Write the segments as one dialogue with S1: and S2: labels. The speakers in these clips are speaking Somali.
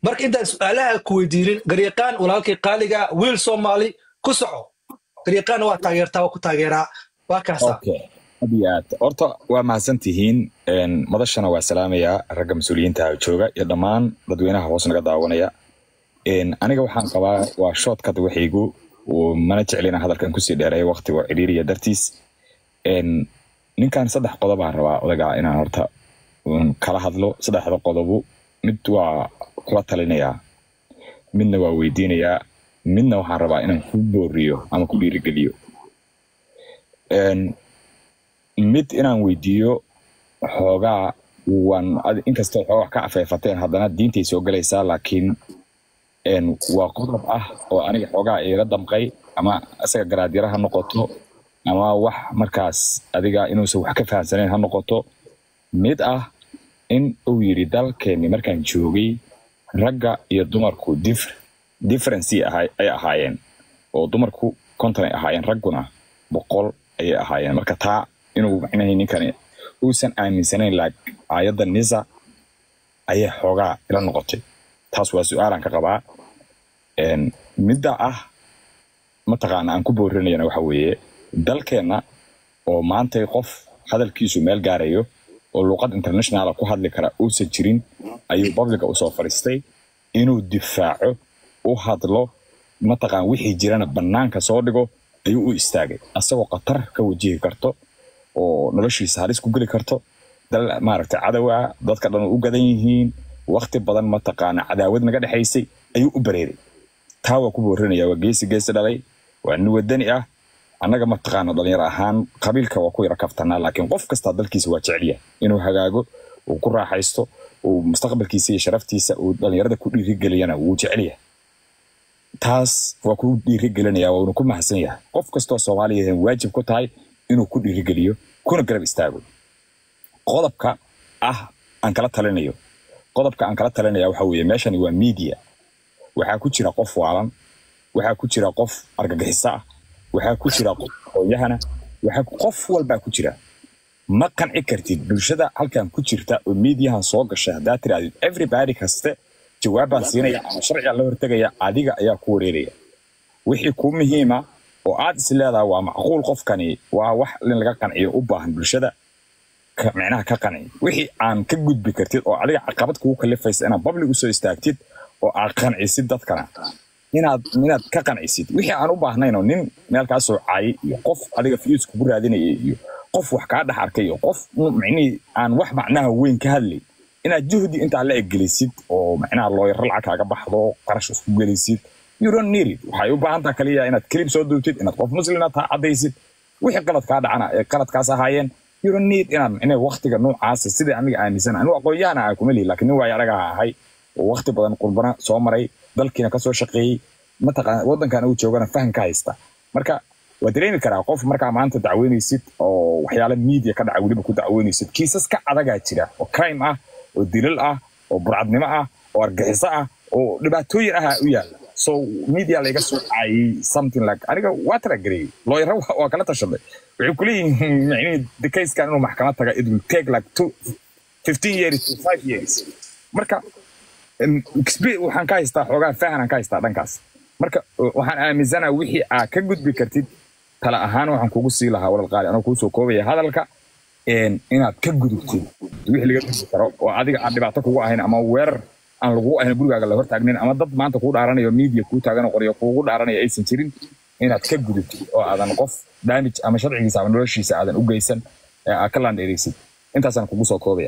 S1: marka intaan su-aalaha ku weydiinin garyaqaan walaalkii qaaliga wiil soomaali ku soco garyaqaanna waa taageertaa waa ku taageeraa waa kaasa
S2: okay aad iyo aad horta waa mahadsan tihiin madashana waa salaamayaa ragga mas-uuliyiinta jooga iyo dhammaan dadweynaha hoos naga daawanaya aniga waxaan qabaa waa shortcut waxaygu mana jeclina hadalkan kusii dheereeya waqtiga oo cidhiiriya dartiis ninkan saddex qodobaan rabaa odagaa inaan horta kala hadlo saddexda qodobu mid waa kula talinayaa midna waa weydiinayaa midna waxaan rabaa inaan ku booriyo ama ku dhiirigeliyo mid inaan weydiiyo xoogaa waan inkastoo xoogaa wax ka afeefateen haddana diintay soo galaysaa laakiin waa qodob ah oo aniga xoogaa iila damqay ama isaga garaadyara ha noqoto ama wax markaas adiga inuusan wax ka fahamsanayn ha noqoto mid ah in uu yidhi dalkeenni markaan joogay ragga iyo dumarku differency ay ahaayeen oo dumarku konton ay ahaayeen ragguna boqol ayay ahaayeen marka taa inuu macnahay ninkani uusan aaminsanayn laak aayadda nisa ayay xoogaa ila noqotay taas waa su-aalaan ka qabaa midda ah mataqaana aan ku boorinayana waxa weeye dalkeenna oo maantay qof hadalkiisu meel gaarayo oo luuqad internationala ku hadli kara uusan jirin ayuu babliga usoo fadhiistay inuu difaaco u hadlo mataqaan wixii jirana bannaanka soo dhigo ayuu u istaagay asagoo khatar ka wajihi karto oo noloshiisa halis ku geli karto dal maaragtay cadow ah dadka dhan u gadan yihiin waqti badan mataqaana cadaawad naga dhexaysay ayuu u bareeray taa waa ku boorinaya waa geesi geesi dhalay waa nin wadani ah annaga mataqaana dhalinyaro ahaan qabiilka waa ku yara kaftanaa laakiin qof kastaa dalkiisa waa jeceliya inuu hagaago uu ku raaxaysto uu mustaqbalkiisa iyo sharaftiisa uu dhalinyarada ku dhiirigeliyana wuu jecelyahay taas waa ku dhiirigelinaya waanu ku mahadsan yahay qof kastoo soomaaliya waajib ku tahay inuu ku dhiirigeliyo kuna garab istaago qodobka ah aan kala talinayo qodobka aan kala talinaya waxa weeye meeshani waa media waxaa ku jira qof waalan waxaa ku jira qof argagixiso ah waxaa ku jira qof aqoonyahana waxaa qof walbaa ku jira ma qanci kartid bulshada halkan ku jirta oo mediahan soo gasha haddaa tirahdid everybody kaste jawaabbaan siinaya ama sharciga la hortegaya adiga ayaa ku wareeraya wixii kuu muhiima oo aad is leedaha waa macquul qofkani waa wax in laga qanciyo u baahan bulshada micnaha ka qanci wixii aan ka gudbi kartid oo adiga caqabad kugu kalifaysa inaad public usoo istaagtid oo aad qancisid dadkana inaad inaad ka qancisid wixii aan u baahnayn oo nin meel kaa soo caayay iyo qof adiga fiyuus kugu raadinaya iyo qof wax kaa dhex arkay iyo qof micnihii aan wax macnaha weyn ka hadlay inaad juhdi intaa la eggelisid oo macnaha looyaro lacag kaaga baxdo qarash isku gelisid you don't need it waxay u baahan taha kaliya inaad kelib soo duubtid inaad qof muslina taa caddaysid wixii qalad kaa dhacana ee qaladkaas ahaayeen you don't need inaad micnaha waqtiga noocaasa sidai aniga aaminsan anigu aqoon-yahana aan kuma lihi laakiin nin waayo anaga ahay oo waqti badan qurbana soo maray dalkiina kasoo shaqeeyey mataqaan waddankan uu joogana faham ka haysta marka waa dareemi karaa qof markaa maanta dacweynaysid oo waxyaala media ka dhaca weliba ku dacweynaysid kiisas ka adagaa jira oo crime ah oo dilal ah oo burcadnimo ah oo argaxiso ah oo dhibaatooyin ah u yaala so media layga soo caayay something like aniga waa talagareyey looyara waa kala tashaday waxay kuleeyihiin micnihi dekayskan inuu maxkamad taga it will take like two fifteen years to five years marka waxaan ka haystaa xoogaa fahanaan ka haystaa dhankaas marka waxaan aaminsanaa wixii aa ka gudbi kartid tala ahaan waxaan kugu sii lahaa walal qaali anoo kuu soo koobaya hadalka inaad ka gudubtid wixii laga gudbi karo oo adiga aan dhibaato kugu ahayn ama weerar aan lagu ahayn gurigaaga la hortaagnin ama dad maanta kuu dhaaranayo media kuu taagan qoryo kuugu dhaaranaya aysan jirin inaad ka gudubtid oo aadan qof damage ama sharcigiisa ama noloshiisa aadan u geysan ee aad ka laandheeraysid intaasaan kugu soo koobaya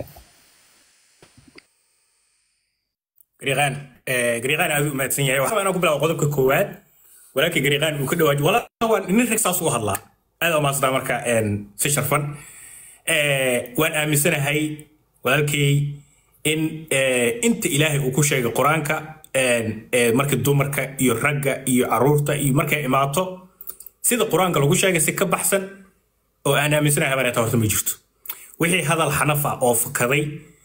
S3: gariiqaan gariiqaan aad u mahadsan yahay waxaa inaan ku bilaabo qodobka koowaad walaalkii gariiqaan uu ka dhawaaji walaa waa nin rag saas uga hadlaa aad aa mahadsantaa marka si sharfan waan aaminsanahay walaalkii in inta ilaahay uu ku sheegay qur-aanka marka dumarka iyo ragga iyo caruurta iyo markay imaato sida qur-aanka lagu sheegay si ka baxsan oo aan aaminsanahay habaneeta horta ma jirto wixii hadal xanaf ah oo fakaday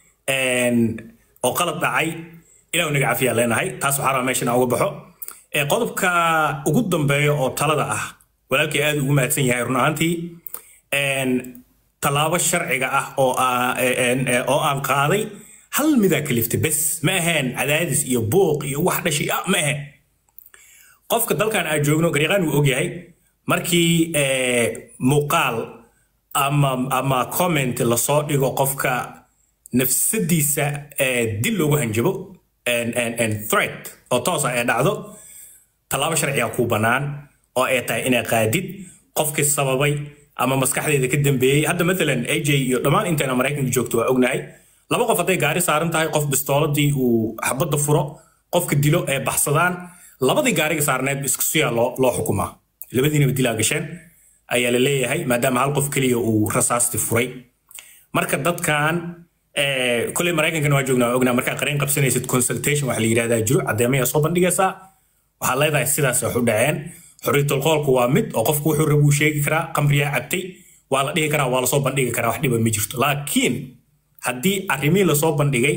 S3: oo qalad dhacay ilah naga cafiyaa leenahay taas waxaa rabaa meeshan aan uga baxo qodobka ugu dambeeya oo talada ah walaalkii aad ugu mahadsan yahay run ahaantii tallaabo sharciga ah oo aan qaaday hal midaa kaliftay bes ma ahayn cadaadis iyo buuq iyo wax dhashay ah ma ahayn qofka dalkan aan joogno gariiqaan wuu ogyahay markii eh, muuqaal ama ama comment lasoo dhigo qofka nafsadiisa eh, dil loogu hanjabo and, and, and threat oo toosa ay dhacdo tallaabo sharciga kuu bannaan oo ay tahay inay qaadid qofkii sababay ama maskaxdeeda ka dambeeyey hadda maalan aj iyo dhammaan intayna maraykanka joogto waa ognahay laba qof hadday gaari saaran tahay qof bistooladii uu xabadda furo qofka dilo ee baxsadaan labadii gaariga saarneed isku siyaa loo loo xukumaa labadiinaba dilaa gasheen ayaa la leeyahay maadaama hal qof keliya uu rasaasti furay marka dadkan eh, koley maraykankana waa joognaa waa ognaa markaa qareen qabsanaysid consultation waxa la yidhahdaa jiro caddeemayaa soo bandhigaysaa waxaad leedahay sidaas wax u dhaceen xorriyatul qoolku waa mid oo qofku wuxuu raba uu sheegi karaa qamriyaa cabtay waa la dhihi karaa waa lasoo bandhigi karaa wax dhiba ma jirto laakiin haddii arrimihii lasoo bandhigay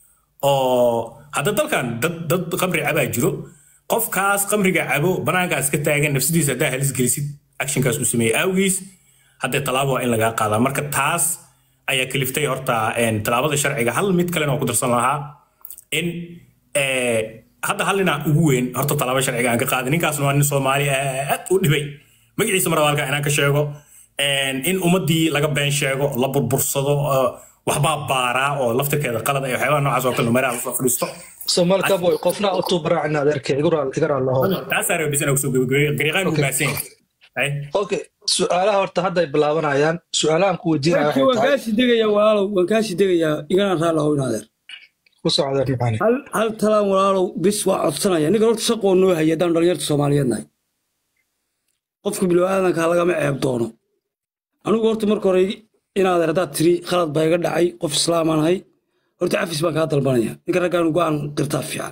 S3: oo hadda dalkan dad dad qamri cabaa jiro qofkaas qamriga cabo banaankaas ka taagan nafsadiisa haddaa halis gelisid actionkaas uu sameeyey awgiis haddee tallaabo waa in lagaa qaadaa marka taas ayaa kaliftay horta een, tallaabada sharciga hal mid kalena oo ku darsan lahaa in eh, hadda hal ninaa ugu weyn horta tallaabo sharciga aan ka qaaday ninkaasna waa nin soomaali aad u dhibay magaciisa mar walka inaan ka sheego een, in ummadii laga been sheego la burbursado oo waxbaa baaraa oo laftirkeeda qalad ay waxyaabaha noocaas oo kale meeraha lasoo fadhiisto
S1: somal kaboy qofna utuu baraacina adeerkay iga raalaho
S3: taasaa raba bis inaan kusoo gabagabeeyo gariiqaan uu
S1: Okay.
S3: mahadsan yahay
S1: okay su-aalaha horta hadda ay bilaabanayaan su-aalahan ku weydiinaya
S4: markii
S1: waxay
S4: waan
S1: tahay
S4: kaasii degayaa walaalow waan kaasii degayaa igana raali ahow in adeer
S1: ku soo adeer macaani
S4: hal hal talaan walaalow bis waa codsanaya ninka horta shaqoo noo haya haddaan dhalinyarta soomaaliyeed nahay qofka bilowaadanka lagama ceeb doono anigu horta marka hore in adeer haddaad tiri khalad baa iga dhacay qof islaamaan ahay horta cafis baan kaa dalbanaya ninka raggaan go-aan qirtaa fiican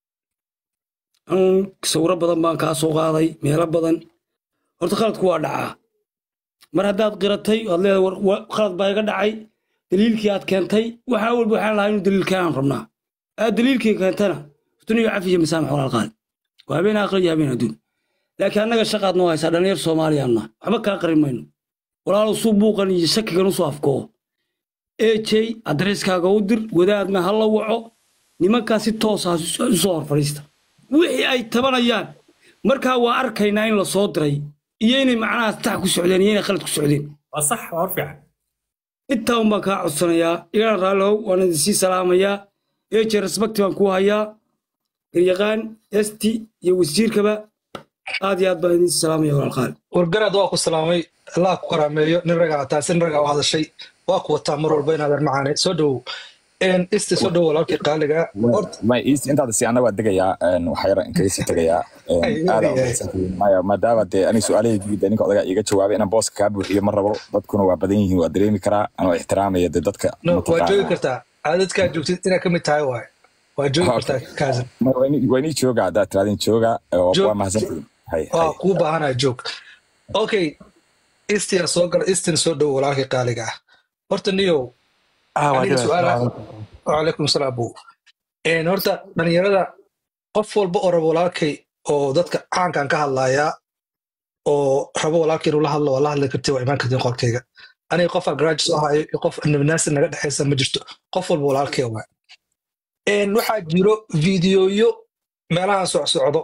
S4: anugu sawiro badan baan kaa soo qaaday meelo badan horta khaladku waa dhacaa mar haddaad qiratay oad leedahay war- wa- khalad baa iga dhacay daliilkii aad keentay waxaa walba waxaan lahaa inuu daliil keenaan rabnaa aad daliilkii keentana duniyo cafiya masaamax walaal qaali waa habeen aakhir iyo habeen adduun laakiin annaga shaqaad noo haysaa dhalinyar soomaaliyaanna waxba kaa qarin mayno walaalow suu buuqan iyo shakigan usoo afkoo ejey adreskaaga u dir wadaadna ha la waco nimankaa si toos ah u soo hor fadhiista wixii ay tabanayaan markaa waa arkaynaa in la soo diray iyo inay macnaha tax ku socdeen iyo inay khalad ku socdeen
S3: waa sax waa hor fiican
S4: intaa un baan kaa codsanayaa igana raallihow waan idin sii salaamayaa eje respecti baan kuu hayaa garyaqaan esti iyo wasiirkaba aad iyo aad baan idin sii salaamaya walaalqaali
S1: wargaraad waa ku salaamay allah ku karaameeyo nin ragaa taasi nin ragaa u hadashay waa ku wataa mar walba in adeer macaani soo dhowow isti soo dhowow walaalkii qaaliga horta
S2: may is intaada si anna waa degayaa een, waxaa yara in kaga sii tegayaa een,
S1: Ay,
S2: aad
S1: ay,
S2: aa
S1: ay.
S2: umahadsantihiin. maya maadaama dee ani su-aalahayga guud ninka odaga iga jawaabay inaan booska kaa buuxiyo ma rabo dadkuna waa badan yihiin waa dareemi karaa anoo ixtiraamaya dee dadka
S1: no waa
S2: mataqaanaa.
S1: joogi kartaa caadadkaa joogtid inaa ka mid tahay waaye waa joogi
S2: Okay.
S1: kartaa kaasan
S2: Ma- waa inii- waa inii jooga haddaad tiraadin jooga oo
S1: Joog.
S2: waa mahadsantihiin hay
S1: waa
S2: hay
S1: kuu baahanaya joog okay istia soo gala istin soo dhowow walaalkii qaaliga ah horta niyow aniga su-aala wacalaykum salaam bu Een, horta dhalinyarada qof walba oo rabo walaalkay oo dadka caankan ka hadlayaa oo rabo walaalkay inuu la hadlo waa la hadli karti waa imaan kartiin qolkayga aniga qofaa garaaji soo hayo iyo qof nabnaasi naga dhexaysa ma jirto qof walba walaalkay waa Een, waxaa jiro fiidiyoyo meelahan socsocdo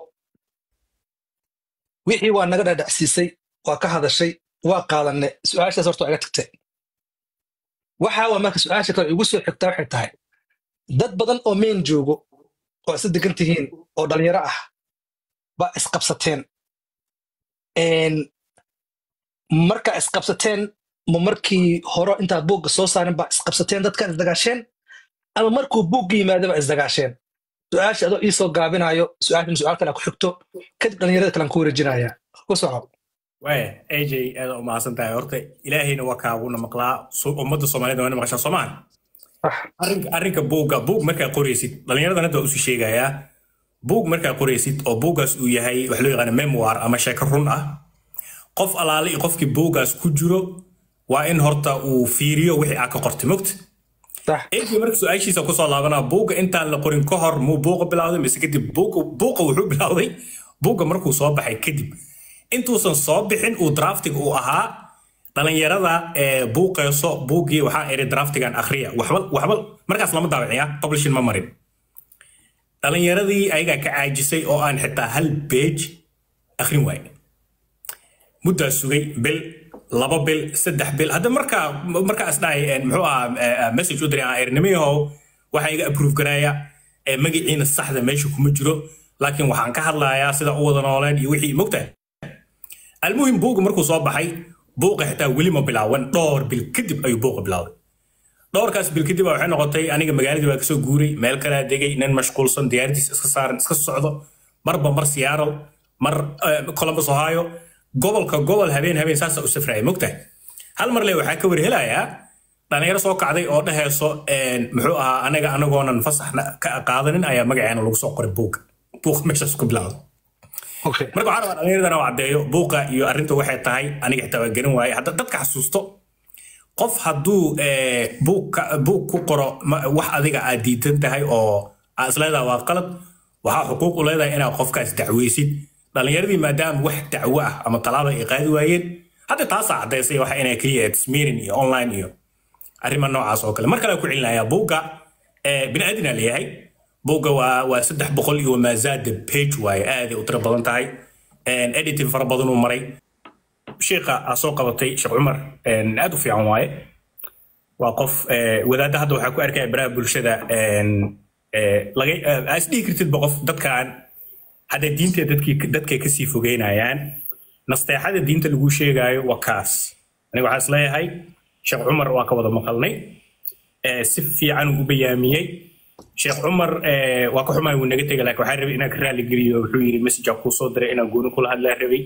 S1: wixii waa naga dhadhacsiisay waa ka hadashay waa qaadanay su-aashaas horta waa iga tagtay waxa waa marka su-aasha kale igu soo xigtaa waxay tahay dad badan oo meen joogo oo isla degan tihiin oo dhalinyaro ah baa isqabsateen Een, markaa isqabsateen ma markii hore intaad buugga soo saarin baa isqabsateen dadkaa isdagaasheen ama markuu buugga yimaada baa isdagaasheen su-aasha adoo ii soo gaabinayo su-aashan su-aal kale ku xigto kadib dhalinyarada kalean ku wareejinaya ku soco
S3: waaya aj aad u mahadsan tahay horta ilaahayna waa kaaguna maqlaa so- ummadda soomaalida waana maqashaa soomaan
S1: Ah,
S3: arrinka arrinka buugga buug markaa qoraysid dhallinyaradan hadda waa usii sheegayaa buug markaa qoraysid oo buuggaas uu yahay wax loo yaqaana memoir ama sheeko run ah qof alaale iyo qofkii buuggaas ku jiro waa in horta uu fiiriyo wixii aa ka qortay mogta
S1: sax
S3: eegii marka su-aashiisa kusoo laabanaa buugga intaan la qorin ka hor muu buuqa bilowday mise kadib buuqa buuqa wuxuu bilowday buugga markuu soo baxay kadib intuusan soo bixin uu draftiga uu ahaa dhalinyarada ee buuqeyso buuggii waxaa iri draftigan akhriya waxba waxba markaas lama daawiciya publishing ma marin dhalinyaradii ayagaa ka caajisay oo aan xitaa hal page akhrin waaye muddaa sugay bil laba bil saddex bil hadda markaa markaas dhahay muxuu ahaa message u diray aan ernimiyahow waxaa iga approve garaya magaciina saxda meesha kuma jiro laakiin waxaan ka hadlayaa sida u wada nooleen iyo wixii mogtahay almuhim buuga markuu soo baxay buuqa xitaa weli ma bilaawan dhowr bil kadib ayuu buuqa bilaawday dhowrkaas bil kadib waxay noqotay aniga magaaladii baa kasoo guuray meel kalaa degay nin mashquulsan diyaaradiis iska saaran iska socdo marba mar seattle mar columbus ohio gobolka gobol habeen habeen saasa u safraya mogtahay hal mar le waxaa ka warhelayaa dhalinyaro soo kacday oo dhehayso muxuu ahaa anaga anagoonan fasaxna ka qaadanin ayaa magaceena lagu soo qoray buuga buuq meeshaas ku bilowda marka waxaa rabaa dhalinyaradana u caddeeyo buuqa iyo arrinta waxay tahay aniga xitaa waa garan waaye hadda dadka xasuusto qof hadduu buug ku qoro wax adiga aad diidan tahay oo aad isleedaha waa qalad waxaa xuquuq u leedahay inaad qofkaas dacweysid dhalinyaradii maadaama wax dacwo ah ama talaaba ay qaadi waayeen hadda taasaa caddaysay waxa inay keliya smirin iyo online iyo arrima noocaas oo kale mar kale ku celinayaa buugga bini aadina leeyahay buugga waa waa saddex boqol iyo maazaada page waaye aaday u tiro badan tahay editing fara badan uu maray sheekha aa soo qabatay sheekh cumar aad u fiican waaye waa qof wadaadda hadda waxaa ku arkaya baraha bulshada laga aa isdhihi kartidba qof dadkan hadda diinta dadkii dadkay kasii fogeynayaan nasteexada diinta lagu sheegaayo waa kaas aniga waxaa is leeyahay sheekh cumar waa ka wada maqalnay si fiican uu u bayaamiyey sheekh cumar waa ka xumaay wuu naga tegay laakiin waxaa rabay inaan ka raali geliyo wuxuu yidhi message kuu soo diray inaan gooni kula hadlaa rabay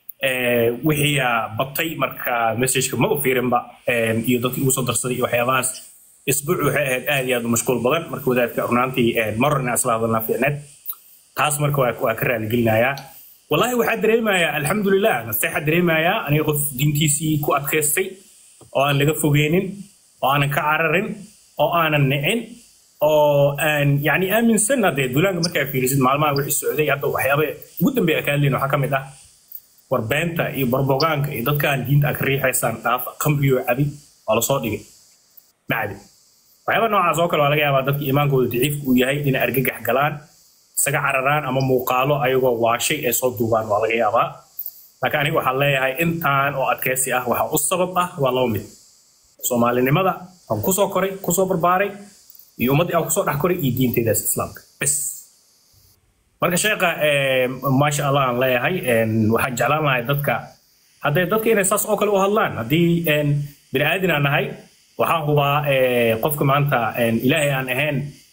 S3: wixii batay marka messageka ma u fiirinba iyo dadkii ugu soo darsaday iyo waxyaabahaas isbuuc waxay ahayd aad iyo aad u mashquul badan marka wadaadka runaantii marar inaan isla hadalnaa fiicneed taas marka waa ka raali gelinayaa wallahi waxaa dareemayaa alxamdulilah nasteexaa dareemayaa aniga qof diintiisii ku adkaystay oo aan laga fogeynin oo aanan ka cararin oo aanan nicin oo aan yani aaminsan hadee duulaanka markaa fiirisid maalmaha wixii socday hadda waxyaaba ugu dambeeya ka hadlayn waxaa ka mid ah warbeenta iyo barbogaanka iyo dadkaan diinta aan ka riixaysaan dhaafa kamriyo cabi waa lasoo dhigay macdi waxyaaba noocaas oo kale waa laga yaabaa dadka iimaankooda daciifka uu yahay inay argagax galaan isaga cararaan ama muuqaalo ayagoo waashay ee soo duubaan waa laga yaabaa laakiin aniga waxaan leeyahay intaan oo adkaysi ah waxa u sabab ah waa laba mid soomaalinimada aan kusoo koray kusoo barbaaray iyo ummaddii aan kusoo dhex koray iyo diinteydaas islaamka bes marka sheekha maasha allah aan leeyahay waxaan jeclaan lahay dadka hadday dadka inay saas oo kale u hadlaan haddii bini aadin aan nahay waxaan hubaa qofka maanta ilaahay aan ahayn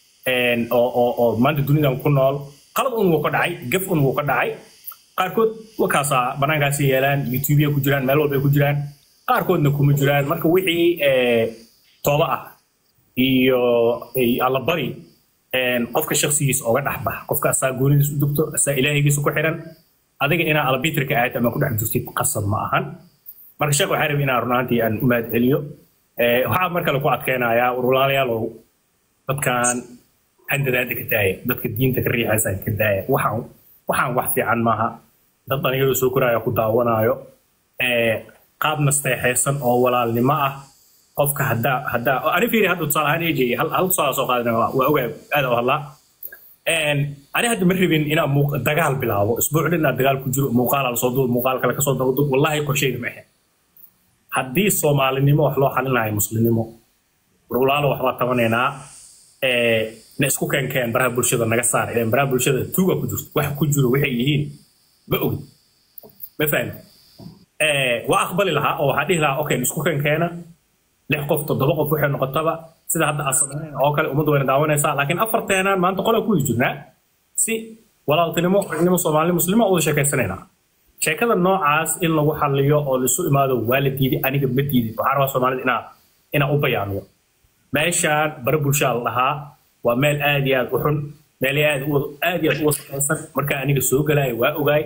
S3: oo maanta dunidan ku nool qalad un wuu ka dhacay gaf un wuu ka dhacay qaarkood wakaasaa banaankaasi yeelaan youtubea ku jiraan meel walbay ku jiraan qaarkoodna kuma jiraan marka wixii tooba ah iyo allabari qofka shaksigiisa oga dhexbax qofka asaa goonidiis u dugto asaa ilaahigiisa ku xiran adiga inaa albitrka ahayd ama ku dhex jirtid qasab ma ahan marka sheekh waxaa rabi inaan runaantii aan u mahad celiyo waxaa mar kale ku adkeynayaa walaalayaalow dadkan handadaada ka daaya dadka diinta ka riixaysa ka daaya waxaan waxaan wax fiican maaha dad dhalinyaro soo koraya ku daawanaayo qaab nasteexaysan oo walaalnimo ah qofka haddaa haddaa ani fiiri hadda tusaale ahaan ej hal hal tusaale soo qaadana waa ogaa aada u hadlaa ani hadda ma rabin inaan muuq dagaal bilaabo isbuuc dhan inaan dagaal ku jiro muuqaal lasoo duub muuqaal kale kasoo dabaduub wallahi qorsheyga ma ahayn haddii soomaalinimo wax loo xalinayo muslimnimo walaalo waxbaa tabanaynaa na isku keenkeen baraha bulshada naga saar ileen baraha bulshada tuuga ku jirto wax ku jiro waxay yihiin ma ogin ma fahmi waa aqbali lahaa oo waxaa dhihi lahaa okay isku keenkeena lix qof toddoba qof waxay noqotaba sida hadda aad samayn oo kale ummadda wayna daawanaysaa laakiin afarteenaan maanta qola ku jirnaa si walaaltinimo xubnimo soomaali muslima uda sheekaysanaynaa sheekada noocaas in lagu xaliyo oo laisu imaado waa la diiday aniga ma diidin waxaa rabaa soomaalida inaa inaa u bayaamiyo meeshaan bare bulshaa la dhahaa waa meel aad iyo aad u xun meel aad aad iyo aad u wasaqaysan markaa aniga soo galaayo waa ogaay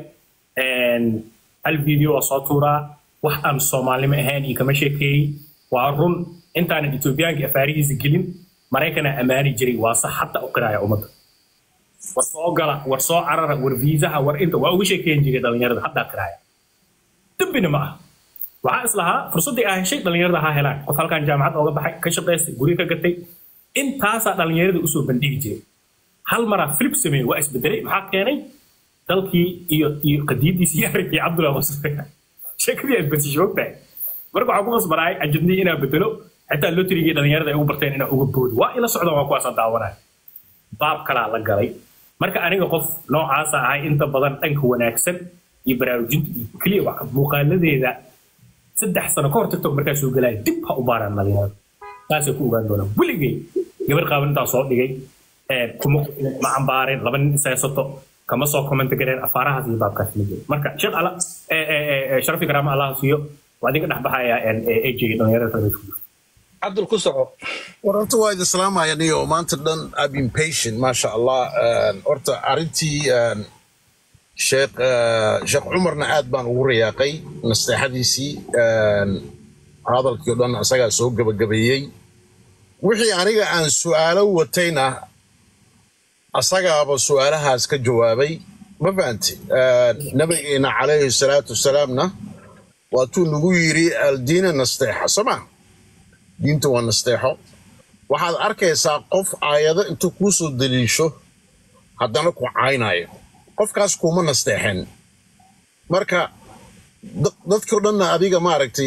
S3: hal video waa soo tuuraa wax aan soomaalnimo ahayn iyo kama sheekeeyey waa run intaanan etoobiyaanka afaarihiisa gelin maraykana ammaani jiray waa sax hadda u qiraaya ummadda war soo gala war soo carara war viisaha war inta waa uga sheekeyn jiray dhalinyarada haddaa qiraaya dembina ma ah waxaa islahaa fursaddii aa heshay dhallinyarada ha helaan qof halkan jaamacad ooga baxay ka shaqaystay guri ka gatay intaasaa dhallinyarada usoo bandhigi jiray hal maraa filip sameeyey waa isbedelay maxaa keenay dalkii iyo iyo qadiidiisi iyo arrinkii cabdullahi wasre sheekadii aad bedeshay ogtahay marka waxaa ku qasbanaay ajadnii inaa bedelo xitaa lotrigii dhallinyarada ay ugu barteen inaa uga boodo waa ila socdaan waa kuwaasaan daawanaya baab kalaa la galay marka aniga qof noocaasa ahay inta badan dhanka wanaagsan iyo baraarujinta iyo keliya wax muuqaaladeeda saddex sano ka hor tiktok markaa soo gelaya dib ha u baaraan dhalinyarada saasay ku ogaan doonaan weligay gabar qaaban intaa soo dhigay kuma ma cambaareen laba nin isaysato kama soo comment gareen afaarahaas iyo baabkaas ma jiro marka sheekh ala sharafi karaama allah siiyo waa idinka dhexbaxaya aj dhalinyarada kale
S1: cabdul ku soco
S5: horta waa idin salaamaya niyo maanta dhan I've been patient maasha allah horta arrintii sheekh sheekh cumarna aad baan ugu rayaaqay nasteexadiisii hadalkii o dhan asagaa soo gebagabeeyey wixii aniga aan su'aalo watayna asagaaba su'aalahaas ka jawaabay ma fahanti nabigeena calayhi salaatu wasalaamna waatuu nagu yidhi aldiina nasteexa soo ma diinta waa nasteexo waxaad arkaysaa qof aayado intuu kuu soo daliisho haddana ku caynayo qofkaas kuma nasteexen marka dadkao dhanna adiga maaragtay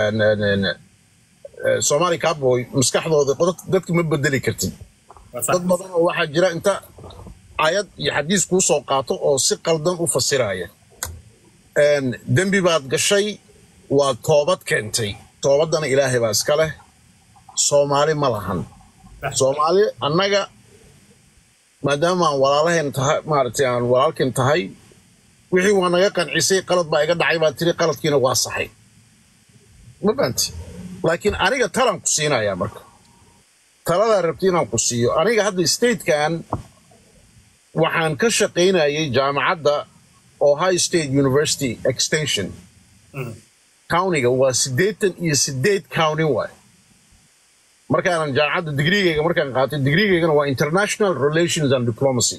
S5: soomaali cowboy maskaxdooda dadka ma bedeli kartid dad badan oo waxaa jira inta ayad iyo xadiis kuu soo qaato oo si qaldan u fasiraya dembi baad gashay waa toobad keentay toobaddana ilaahay baa iska leh soomaali ma lahan soomaali annaga maadaama aan walaalaheen tahay maaragtay aan walaalkeen tahay wixii waa naga qancisay qalad baa iga dhacay baa tiri qaladkiina waa saxay ma fahanti laakiin aniga talaan ku siinayaa marka taladaa rabti inaan ku siiyo aniga hadda statekan waxaan ka shaqaynayay jaamacadda ohio state university extension countyga waa siddeetan iyo siddeed county waay markaanan jaamacadda digrigeyga markaan qaatay digrigeygana waa international relations and diplomacy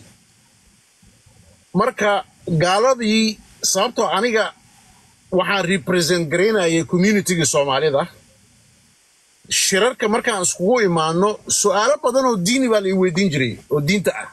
S5: marka gaaladii sababtoo aniga waxaan represent garaynayay communitygii soomaalida shirarka markaan iskugu imaano su'aalo badan oo diini baa la ii weydiin jiray oo diinta ah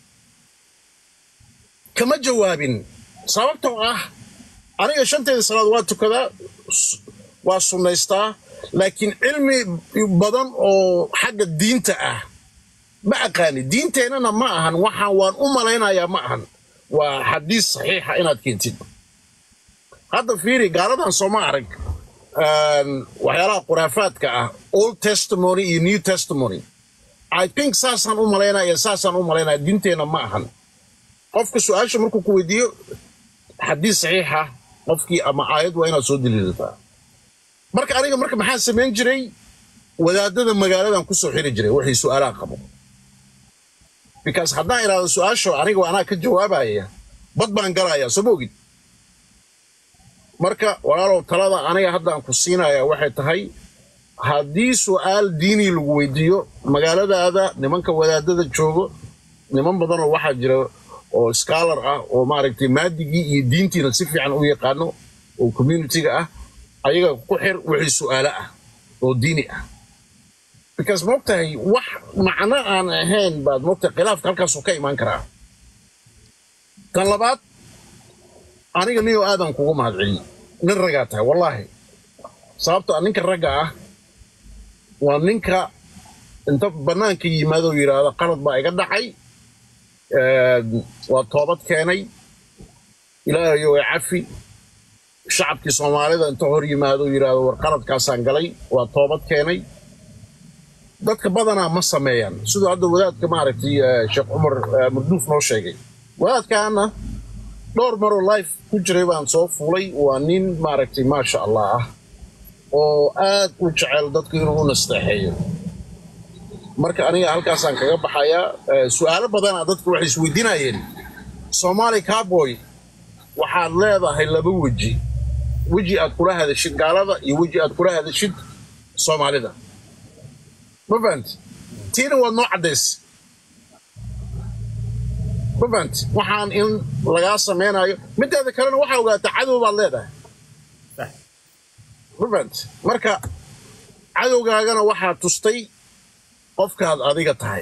S5: kama jawaabin sababtoo ah aniga shanteeda salaad waa tukadaa waa sunnaystaa laakiin cilmi badan oo xagga diinta ah ma aqaani diinteennana ma ahan waxaan waan u malaynayaa ma ahan waa xadiis saxiixa inaad keentid hadda fiiri gaaladan sooma arag waxyaalaha khuraafaadka ah old testimony iyo new testimony i think saasaan u malaynaya saasaan u malaynaya diinteenna ma ahan qofka su-aasha markuu ku weydiiyo xadiis saxiixa qofkii ama aayad waa inaad soo daliilataa marka aniga marka maxaan samayn jiray wadaadada magaaladan kusoo xiri jiray wixii su-aalaha qabo because haddaan idhaahdo su-aasha aniga waa anaa ka jawaabaya bad baan galayaa soo ma ogid marka walaalow talada aniga haddaan ku siinaya waxay tahay haddii su'aal diini lagu weydiiyo magaaladaada nimanka wadaadada joogo niman badanoo waxaa jira oo scholar ah oo maaragtay maadigii iyo diintiina si fiican u yaqaano oo communityga ah ayaga ku xir wixii su'aalo ah oo diini ah because moogtahay wax macno aan ahayn baad moogtahay khilaafka halkaasuu ka imaan karaa tan labaad aniga niyo aadan kugu mahadceliy nin ragaa tahay wallaahi sababtoo ninka ragga ah waa ninka inta bannaanka yimaado yidhaahdo qalad baa iga dhacay waa toobad keenay ilaahayo way cafi shacabkii soomaalida inta hor yimaado yidhaahdo war qaladkaasaan galay waa toobad keenay dadka badanaa ma sameeyaan siduu hadda wadaadka maaragtay sheekh cumar marduuf noo sheegay wadaadkaana dhowr maroo life ku jiray baan soo fulay waa nin maaragtay maasha allah ah oo aad u jecel dadku inuu u nasteexeeyo marka aniga halkaasaan kaga baxayaa su'aalo badana dadku waxay isweydiinayeen soomaali cowboy waxaad leedahay laba weji weji aad kula hadashid gaalada iyo weji aad kula hadashid soomaalida ma fahanti tiina waad noo caddays ma fahanti waxaan in lagaa samaynayo mideeda kalena waxaa ogaataa cadow baad leedahay rubent marka cadowgaagana waxaa tustay qofkaad adiga tahay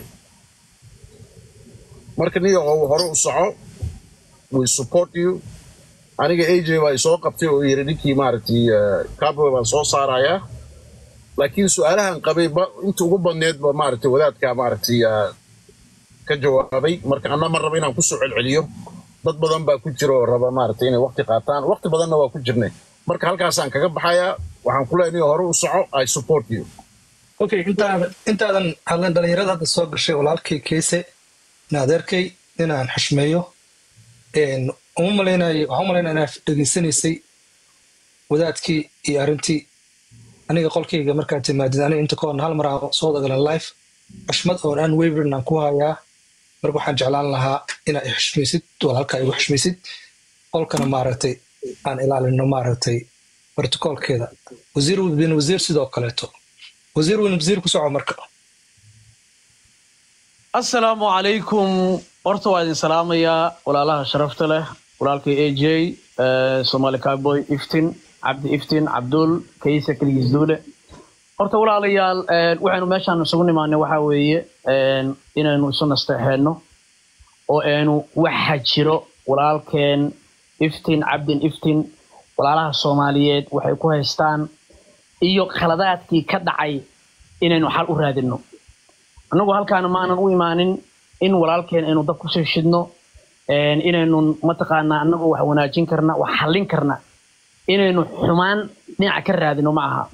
S5: marka niyahow hore u soco we support you aniga aj baa isoo qabtay oo yiri ninkii maaragtay cowboy baan soo saarayaa laakiin su-aalahan qabay ba inta ugu badneed ba maaragtay wadaadkaa maaragtay ah, ka jawaabay marka anna ma raba inaan kusoo celceliyo dad badan baa ku jira oo raba maaragtay inay waqti qaataan waqti badanna waa ku jirnay marka halkaasaan kaga baxayaa waxaan ku leeyahay hore u soco i support you
S1: okay intaadan intaadan hadlan dhalinyarada hadda soo gashay walaalkay keese in adeerkay inaan xushmeeyo een, uma malaynayo waxaan u malaynaya inaad dhegeysanaysay wadaadkii iyo arrintii aniga qolkayga markaad timaadid aniga inta ka horna hal mar aan soo dagalan life xushmad oon aan weyverin aan ku hayaa marka waxaan jeclaan lahaa inaad i xushmaysid walaalkaa igu xushmaysid qolkana maaragtay aan ilaalino maaragtay protocolkeeda wasiir bin wasiir sidoo kaleeto wasiir bin wasiir ku soco marka
S6: asalaamu calaykum horta waa idin salaamayaa walaalaha sharafta leh walaalkay a j somaali cowboy iftin cabdi iftin cabdul kaysa keligiis duule horta walaalayaal eh, waxaynu meeshaan isugu nimaanay waxaa weeye eh, inaynu isu nasteexeenno oo aynu waxa jiro walaalkeen iftin cabdin iftin walaalaha soomaaliyeed waxay ku haystaan iyo khaladaadkii ka dhacay inaynu xal u raadinno annagu halkaana maanan u imaanin in walaalkeen aynu dab kusoo shidno een, inaynu mataqaanaa annagu wax wanaajin karna wax xallin karna inaynu xumaan dhinaca ka raadino ma aha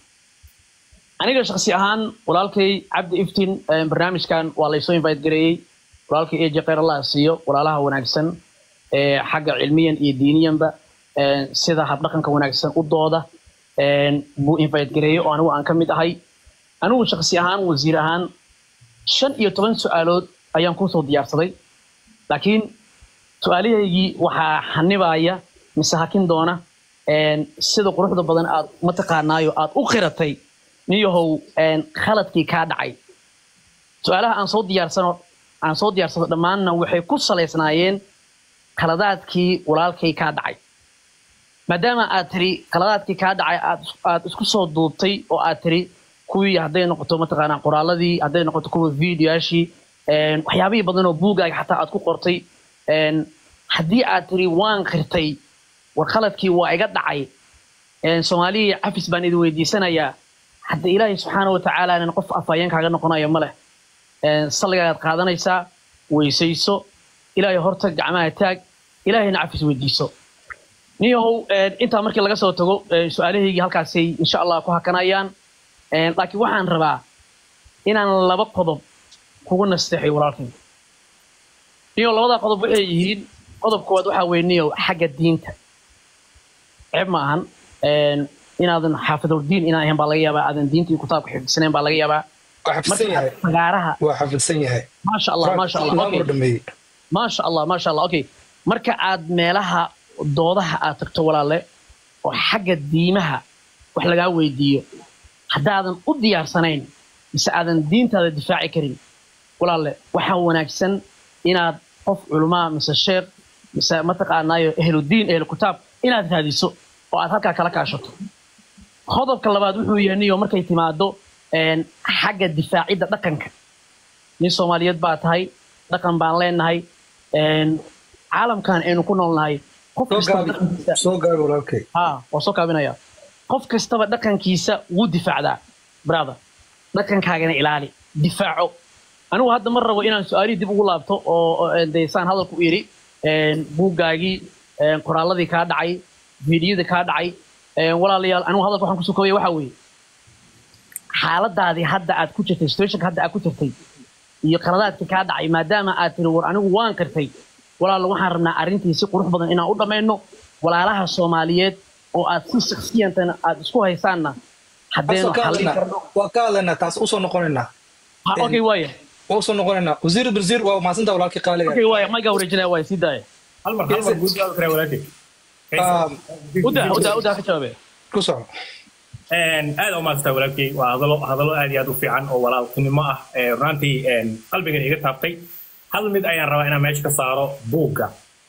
S6: aniga shaksi ahaan walaalkay cabdi iftin een, barnaamijkan waa laysoo invite gareeyey walaalkay eje khayr allah siiyo walaalaha wanaagsan ee xagga cilmiyan iyo diiniyanba een, sida habdhaqanka wanaagsan u dooda een, buu invite gareeyey oo anigu aan ka mid ahay anigu shaksi ahaan wasiir ahaan shan iyo toban su-aalood ayaan kusoo diyaarsaday laakiin su-aalahaygii waxaa xanibaya mise hakin doona een, sida quruxda badan aad mataqaanaayo aad u qiratay niyahow een, khaladkii kaa dhacay su-aalaha aan soo diyaarsano aan soo diyaarsado dhammaanna waxay ku salaysnaayeen khaladaadkii walaalkay kaa dhacay maadaama aad tiri khaladaadkii kaa dhacay aad aad isku soo duubtay oo aad tiri kuwii hadday noqoto mataqaanaa qoraaladii hadday noqoto kuwa videoyaashii een, waxyaabihii badan oo buugaaga xataa aad ku qortay een, haddii aad tiri waan qirtay war khaladkii waa iga dhacay een, soomaalihii cafis baan idin weydiisanayaa hadda ilaahay subxaana wa tacaala qof afhayeen kaaga noqonayo ma leh een, salligaagaad qaadanaysaa weysayso ilaahay hortag gacmaha taag ilaahayna cafis weydiiso niyahow een, intaa markii laga soo tago een, su-aalahaygii halkaasay insha allah ku hakanayaan Een, laakiin waxaan rabaa inaan laba qodob kugu nasteexay walaalkay niyo labada qodob waxay yihiin qodob koowaad waxaa weye niyo xagga diinta ceeb ma ahan Een, inaadan xaafiduldiin inaan ahayn baa laga yaabaa aadan diinta iyo kitaabka xifdisanayn baa laga yaabaa
S1: waa xafidsan yahay
S6: fagaaraha
S1: waa xafidsan yahay
S6: maasha allah maasha allah
S1: maamur
S6: okay.
S1: dhameeyey
S6: maasha allah maasha allah okay marka aad meelaha doodaha aad tagto walaale oo xagga diimaha wax lagaa weydiiyo haddaadan u diyaarsanayn mise aadan diintaada difaaci karin walaale waxaa wanaagsan inaad qof culumaa mise sheekh mise mataqaanaayo ehludiin ehlu kitaab inaad raadiso oo aad halkaa kala kaashato qodobka labaad wuxuu yahay niyo markay timaado een, xagga difaacidda dhaqanka nin soomaaliyeed baa tahay dhaqan baan leenahay een, caalamkan aynu ku noolnahay qof
S1: soo
S6: kastaba
S1: gaabi
S6: dhaqankiisa
S1: soo gaabi walaalkay
S6: ha waa soo kaabinaya qof kastaba dhaqankiisa wuu difaacdaa brother dhaqankaagana ilaali difaaco anigu hadda ma rabo inaan su-aalihii dib ugu laabto oo oo, een, dee saan hadalku u yidhi een, buuggaagii een, qoraalladii kaa dhacay fiidiyadii kaa dhacay een, walaalayaal anigu hadalka waxaan kusoo koobaya waxaa weeye xaaladaadii hadda aad ku jirtay situationka hadda aad ku jirtay iyo qaladaadkii kaa dhacay maadaama aad tiri war anigu waan qirtay walaal waxaan rabnaa arrintii si qurux badan inaan u dhammayno walaalaha soomaaliyeed oo aad si shaksiyantana aad isku haysaanna haddeenu
S1: Taasoo ka
S6: xallin
S1: hadlaynaa
S6: karno
S1: waa ka hadlaynaa taas usoo noqonaynaa
S6: Ha, okay waaya
S1: waa usoo noqonaynaa wasiir birziir waa mahadsantaa walaalkii qaaliga
S6: okay waaya maygaa wareejinaya waaya sii daaya
S3: hal mar hal mar guud waa kare walaalkay
S1: Ah,
S6: udaa udaa udaa ka jawaabe
S1: ku soco
S3: Een, aad u maadsantaa walaalkay waa hadalo hadalo aad iyo aad u fiican oo walaaltinimo ah ee runaatii een, qalbigan iga taabtay hal mid ayaan rabaa inaan meesha ka saaro buugga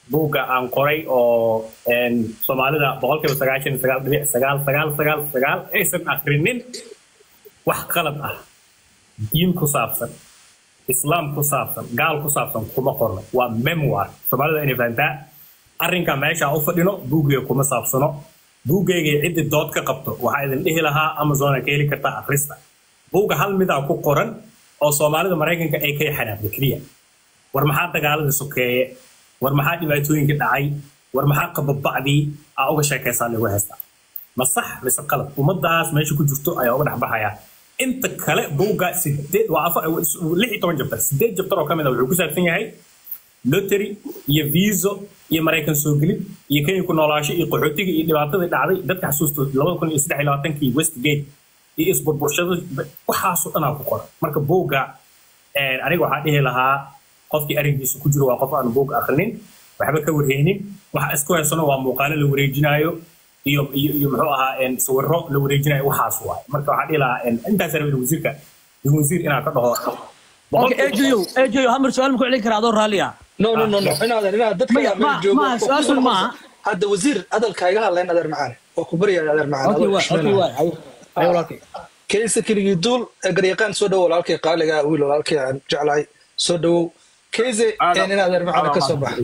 S3: buugga aan qoray oo een, soomaalida boqolkiiba sagaashan iyo sagaal dhibic sagaal sagaal sagaal sagaal aysan akrinin wax qalad ah diin ku saabsan islaam ku saabsan gaal ku saabsan kuma qorno waa memoir soomaalida inay fahantaa arrinka meesha u fadhino buuggayga kuma saabsano buuggayga ciddi dood ka qabto waxaa idin dhihi lahaa amazona ka heli kartaa akhrista buugga hal midaa ku qoran oo soomaalida maraykanka ay ka xanaaqda keliya war maxaa dagaaladii sokeeye war maxaa dhibaatooyinkii dhacay war maxaa qababacdii aa uga sheekaysaa lagu haystaa ma sax mise qalad ummadaas meesha ku jirto ayaa uga dhexbaxaya inta kale buugga sideed waa afar lix iyo toban jabtar sideed jabtar oo ka mid a wuxuu ku saabsan yahay lottery iyo viso iyo maraykan soo gelid iyo kenya ku noolaasho iyo qaxootiga iyo dhibaatadii dhacday dadka xasuusto labada kun iyo saddex iyo labaatankii westgate iyo isburburshada waxaasoo dhanaa ku qoran marka buugga een, aniga waxaa dhihi lahaa qofkii arrinkiisa ku jiro waa qof aan buug akrinin waxba ka warheynin waxa isku haysano waa muuqaalo la wareejinayo iyo iyo iyo muxuu ahaa een, sawirro la wareejinayo waxaas waay marka waxaa dhihi lahaa een, intaas rabin wasiirka wasiir inaa ka dhaho
S6: Okay, eejayo eejayo hamar su-aal ma ku celin karaa adoo raalli ah
S1: no no no no inaad inaad dadka
S6: Maya,
S1: meel
S6: ma-
S1: joogo
S6: ma,
S1: oo ku
S6: su-aashan
S1: noqon-
S6: maaha.
S1: hadda wasiir hadalka iga hadlayn adeer macaane oo ku baryaya adeer macaane
S6: okay
S1: adoo
S6: waay okay
S1: xushmeynaya.
S6: waay Ay- ay walaalkay
S1: kayse keligii duul ee garyaqaan soo dhowo walaalkay qaaliga wiil walaalkay aan jeclahay soo dhowow kayse in adeer macaane ka soo baxa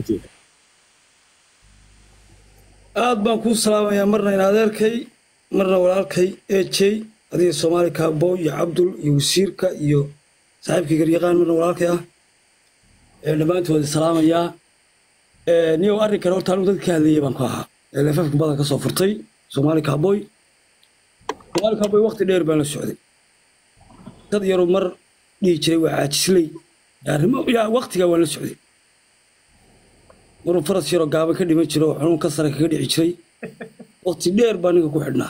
S4: aad baan kuu salaamayaa marna in adeerkay marna walaalkay ejey adiga soomaali kaabo iyo cabdul iyo wasiirka iyo saaxiibkii garyaqaan marna walaalkay ah ee dhammaantood salaamayaa Ee, niyow arrinkan horta anigu dadka ka hadlayay baan ku ahaa ee leefafka badan ka soo furtay soomaali kaaboy soomaali kaaboy waqti dheer baan la socday dad yaroo mar dhihi jiray waa caajisley arrimo ilaa waqtigaa waan la socday maruu faras yaroo gaaban ka dhiman jiro oo xanuun ka sare kaga dhici jiray waqti dheer baa ninka ku xidhnaa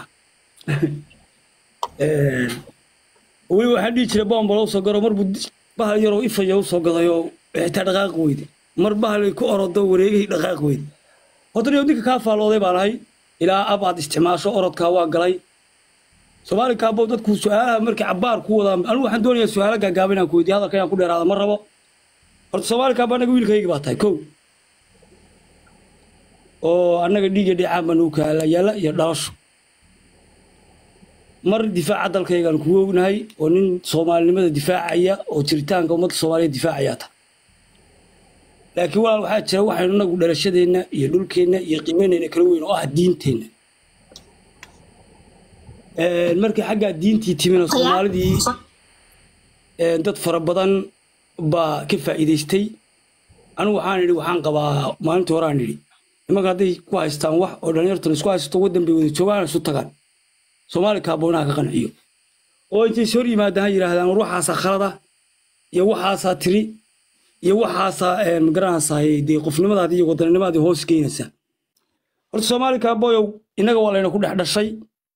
S4: Een, weli waxaan dhihi jiray bombalo usoo garo mar buu di- bahal yaroo ifaya usoo gaday oo xitaa dhaqaaqi weyde mar bahal ku orodo wareegay dhaqaaqi weyde horta niyow ninka kaa faallooday baan ahay ilaa ab aad isticmaasho orodkaa waa galay soomaali kaabo dadku su-aalaha markay cabaar ku wadaan anigu waxaan doonayaa su-aalo gaagaaban inaan ku weydiyo hadalka inaan ku dheeraada ma rabo horta soomaali kaabo annaga wiilkayga baa tahay kow oo annaga dhiigga dhicaan baa nagu kaala yaala iyo dhalasho mar difaaca dalkaygaan kugu ognahay oo nin soomaalinimada difaacaya oo jiritaanka ummadda soomaaliya difaacayaa ta laakiin walaal waxaa jira waxaynu inagu dhalashadeenna iyo dhulkeenna iyo qiimeynayna kala weyn oo ah diinteenna Een, markii xaggaa diintii timina soomaalidii een, dad fara badan baa ka faa'iidaystay anigu waxaan idhi waxaan qabaa maalintii hore aan idhi nimanka hadday ku haystaan wax oo dhallinyartan isku haysto waddan bay wada joogaan isu tagaan soomaali kaaboonaha ka qanciyo oo intay is hor yimaadaan ha yidhaahdaan war waxaasaa khalada iyo waxaasaa tiri iyo waxaasaa een, magaranaysaa dee qofnimadaadi iyo wadannimadaadi hoos geynaysaa horta soomaali kaabooyow innaga waa layna ku dhex dhashay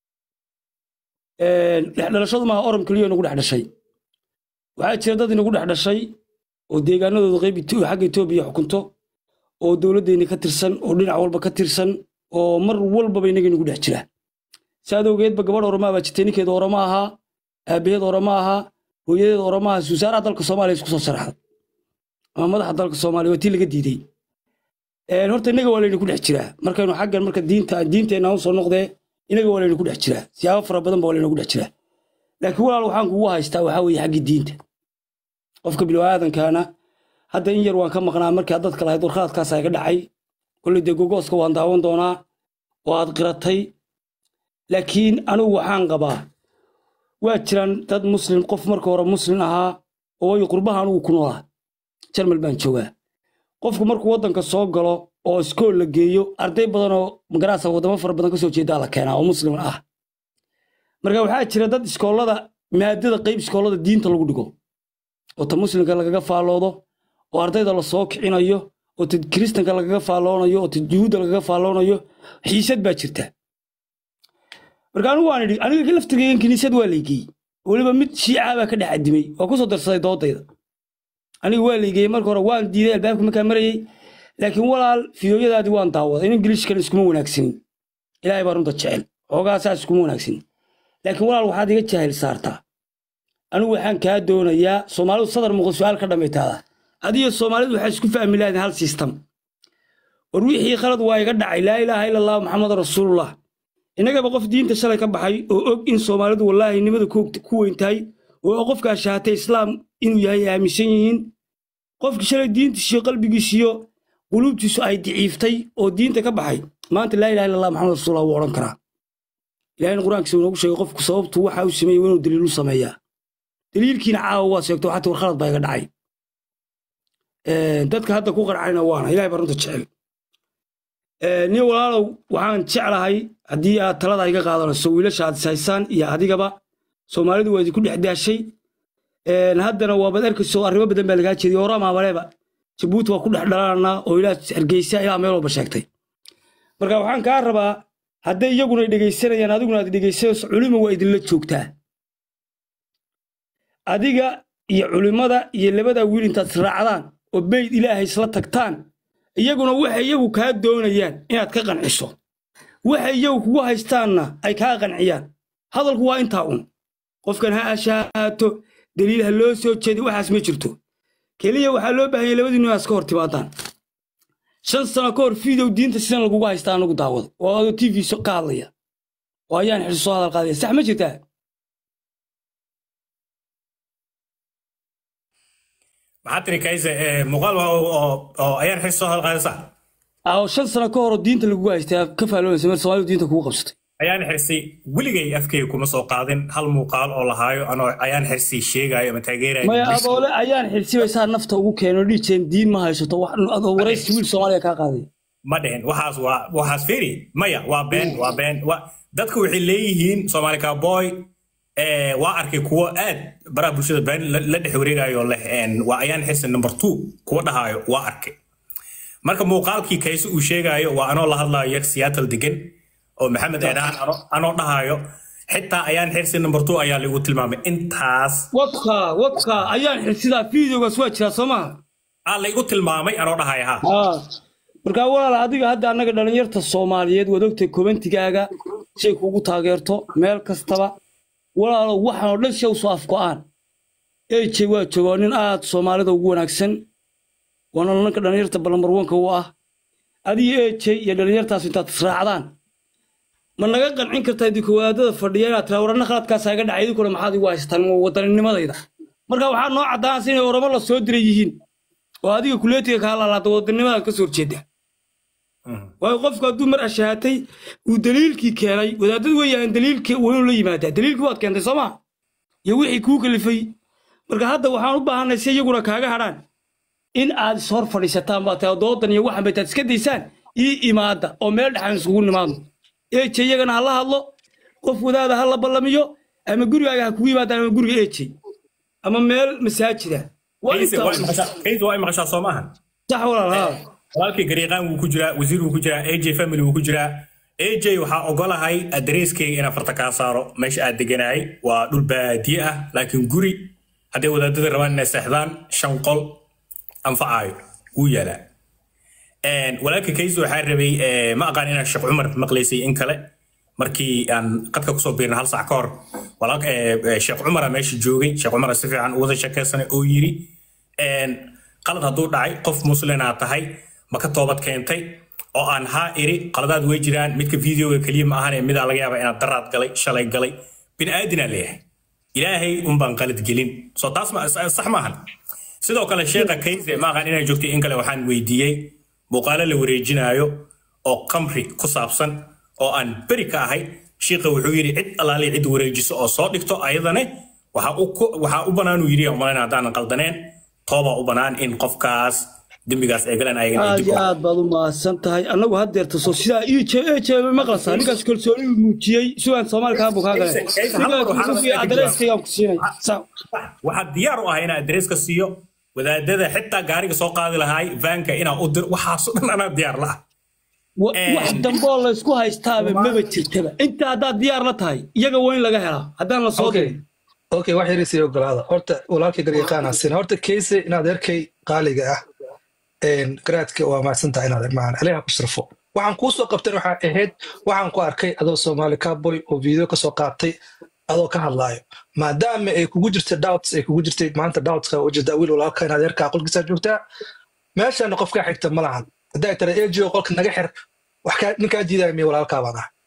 S4: Een, dhex dhalashadu maaha orom keliya inagu dhex dhashay waxaa jira dad inagu dhex dhashay oo deegaanadooda qayb Ito- xagga etoobiya xukunto oo dowladdeenni ka tirsan oo dhinac walba ka tirsan oo mar walbaba inaga inagu dhex jira saad awgeedba gabadh oromaa baa jirtay ninkeeda oroma ahaa aabaheed oroma ahaa hooyadeed oroma ahaa suusaaraha dalka soomaaliya isku soo sharaxda ama madaxa dalka soomaaliya waa tii laga diiday Een, horta inaga waa layna ku dhex jiraa markaynu xaggan marka diinta diinteenna u soo noqdee inaga waa layna ku dhex jiraa siyaabo fara badan ba waa layna ku dhex jiraa laakiin walaal waxaan kugu haystaa waxaa weeye xaggii diinta qofka bilowaadankaana hadda in yar waan ka maqnaa markii aad dadka lahayd warqaadkaas iga dhacay kolley dee gogooska waan daawan doonaa oo aad qiratay laakiin anigu waxaan qabaa waa jiraan dad muslim qof marka hore muslim ahaa oo waayo qurbaha anigu ku noolaa jarmal baan joogaa qofku markuu waddanka soo galo oo iskool la geeyo arday badan oo magaraasa waddamo fara badan ka soo jeedaa la keenaa oo muslim ah marka waxaa jira dad iskoolada maadada qayb iskoolada diinta lagu dhigo oo ta muslimka lagaga faalloodo oo ardayda la soo kicinayo oo ta kiristanka lagaga faalloonayo oo ta yuhuudda lagaga faalloonayo xiisad baa jirta marka anigu waan idhi aniga ka laftirkaygan kiniisad waa laygeyey weliba mid shiicaa baa ka dhex adimay waa ku soo darsaday doodayda aniga waa laygeyey marka hore waan diiday albaabka markaa marayey laakiin walaal fiidooyadaadii waan daawaday in ingiliishkan iskuma wanaagsanin ilaahay baa runta jecel xoogaa saas iskuma wanaagsanin laakiin walaal waxaad iga jaahil saartaa anigu waxaan kaa doonayaa soomaalidu sadar muuqda su-aal ka dhammaytaada adiyo soomaalidu waxaa isku fahmi lahayn hal sistem war wixii khalad waa iga dhacay laa ilaaha ila allah maxamed rasuulullah innagaba qof diinta shalay ka baxay oo og in soomaalidu wallaahi nimada ku weyn tahay oo qofkaa shahatay islaam inuu yahay aaminsan yihiin qofki shalay diintiisiyo qalbigiisiyo quluubtiisu ay daciiftay oo diinta ka baxay maanta laa ilaha illa allah maxamed rasuulullah wuu odhan karaa ilahina qur-aankiisa uu noogu sheegay qofku sababtu waxa uu sameeyey inuu daliilu sameeyaa daliilkiina caawa waa sheegto xataa war khalad baa iga dhacay dadka hadda ku qarcayna waana ilahay baa runta jecel nin walaalow waxaan jeclahay haddii aad talada iga qaadanayso wiilasha aad ishaysaan iyo adigaba soomaalidu waa idinku dhex daashay haddana waabad arkayso arrimo badan baa lagaa jeediy horaa maamaleeba jabuuti waa ku dhex dhalananaa oo ilaa hargeysa ilaa meel walba sheegtay marka waxaan kaa rabaa hadday iyaguna dhegaysanayaan adiguna aad dhegaysanayso culima waa idinla joogtaa adiga iyo culimmada iyo labada wiil intaad israacdaan oo beyd ilaahay isla tagtaan iyaguna waxay iyagu kaa doonayaan inaad ka qanciso waxay iyagu kugu haystaanna ay kaa qanciyaan hadalku waa intaa un qofkan ha ashaato daliil ha loo soo jeedi waxaas ma jirto keliya waxaa loo baahanya labadiinu inaad iska hor timaadaan shan sano ka hor fiidow diinta sidan lagugu haystaa anagu daawado oo adoo t v ka hadlaya oo ayaan xirso soo hadal qaadaya sax ma jirtaa
S3: maxaa tiri kayse muuqaal oo ayaan xis soo halqaadasa
S4: oo shan sano ka hor oo diinta lagugu haystaa ka faaloonaysa meel soomaalidu diinta kugu qabsatay
S3: ayaan xirsay weligay afkayga kuma soo qaadin hal muuqaal oo lahaayo anoo ayaan xirsay sheegaayo ama taageerayo
S4: maya adoole ayaan xirsibaysaa nafta ugu keeno dhiijeen diin ma haysato adoo waraysi wiil soomaaliya kaa qaaday
S3: ma dhehen waxaas waa waxaas feri maya waa been waa been dadku waxay leeyihiin soomaali cowboy waa arkay kuwo aad baraha bulshada been la dhex wareegayo leh waa ayaan xirsa number two kuwa dhahaayo waa arkay marka muuqaalkii kayse uu sheegaayo waa anoo la hadlayo yar seattle degan oo maxamed eedhaan anoo dhahaayo xitaa ayaan xirsi number two ayaa lagu tilmaamay intaas
S4: wadka wadka ayaan xirsidaa fideogaas waa jiraa soo maha
S3: aa laygu tilmaamay anoo dhahaya ha
S4: markaa walaal adiga hadda annaga dhallinyarta soomaaliyeed waad ogtay kobantigaaga shay kugu taageerto meel kastaba walaalo waxaan oo dhan si usoo afgo'aan ej waa joogaa nin aad soomaalida ugu wanaagsan waana nanka dhallinyarta ballambarwanka u ah adiga ej iyo dhallinyartaas intaad israacdaan ma naga qancin kartaa idinku wadaadada fadhiya inaad tiraa warana khaladkaasa iga dhacay idinkuna maxaad igu haystaan wadanninimadayda marka waxaa noo caddaanaysa inay oramo la soo diray yihiin oo adiga kuleetiga kaa laalaada wadannimada ka soo horjeeda waayo qofku hadduu mar ashahatay uu daliilkii keenay wadaadadu weeyaan daliilkii waa inuu la yimaadaa daliilkii waad keentay soo maa iyo wixii kuu kalifay marka hadda waxaan u baahanay si iyaguna kaaga hadhaan in aad is hor fadhiisataan baa tahay doodan iyo waxan baytaad iska daysaan ii imaada oo meel dhexaan isugu nimaadno eje iyagana ha la hadlo qof wadaada ha la ballamiyo ama gurigaaga ha kugu yimaadaan ama guriga eje ama meel masaajida
S3: kayse waa maqashaa soo maahan
S4: sax walaal haa
S3: walaalkii gariiqaan wuu ku jiraa wasiir wuu ku jiraa aj family wuu ku jiraa aj waxaa ogolahay adareyskayga inaan farta kaa saaro meesha aad deganahay waa dhul baadiye ah laakiin guri hadday wadaadada rabaan inay seexdaan shan qol anfacaayo wuu yaalaa walaalka kayse waxaa rabay ma aqaan inaan sheekh cumar maqlaysay in kale markii aan qadka kusoo biirna hal sac ka hor sheekh cumara meesha joogay sheekh cumara si fiican u wada sheekaysanay oo yiri qalad hadduu dhacay qof muslinaa tahay ma ka toobad keentay oo aan haa iri qaladaad way jiraan midka videoga keliya ma ahane midaa laga yaaba inaad daraad galay shalay galay bini'aadinaa leeyahay ilaahay unbaan qalad gelin soo taas sax maahan sidoo kale sheekha kayse ma aqaan inay joogtay in kale waxaan weydiiyey muuqaalo la wareejinaayo oo qamri ku saabsan oo aan beri ka ahay shiikha wuxuu yidhi cid allaali cid wareejiso oo soo dhigto ayadane waxaa u banaanuu yidhi umalayna haddaanan qaldaneen toobaa u bannaan in qofkaas dembigaas ay galeen ayagana
S4: aad iyo aad baad u mahadsan tahay annagu haddeerta soo sidaa ii jeebe maqlasaa ninkaas kalsooni uu muujiyey sugaan soomaali kaa buu kaa galeen adareyskaygaan ku siinay
S3: waxaad diyaar u ahay inaa adereeska siiyo wadaadada xitaa gaariga soo qaadi lahaay vaanka inaa u dir waxaaso dhan anaa diyaar la ah
S4: wax damboo laysku haystaaba maba jirtaba inta haddaad diyaar la tahay iyaga waa in laga helaa haddaan la soo dirin
S1: okay wax yar sii ogolaada horta walaalkii garyaqaanaa sina horta kayse inaad erkay qaaliga ah garaadka waa mahadsantahay inaad ermaan aleha ku sharfo waxaan kuu soo qabtan waxaa ahayd waxaan ku arkay adoo soomaali cowboy oo video ka soo qaatay adoo ka hadlaayo maadaama ay kugu jirta doubts ay kugu jirtay maanta doubtska ujeedaa wiil walaalka inaad erkaa qolkiisaa joogtaa meeshana qof kaa xigta ma lahan hadday tara ejo qolka naga xir wax kaa ninkaa diidaya miya walaalkaa baan ah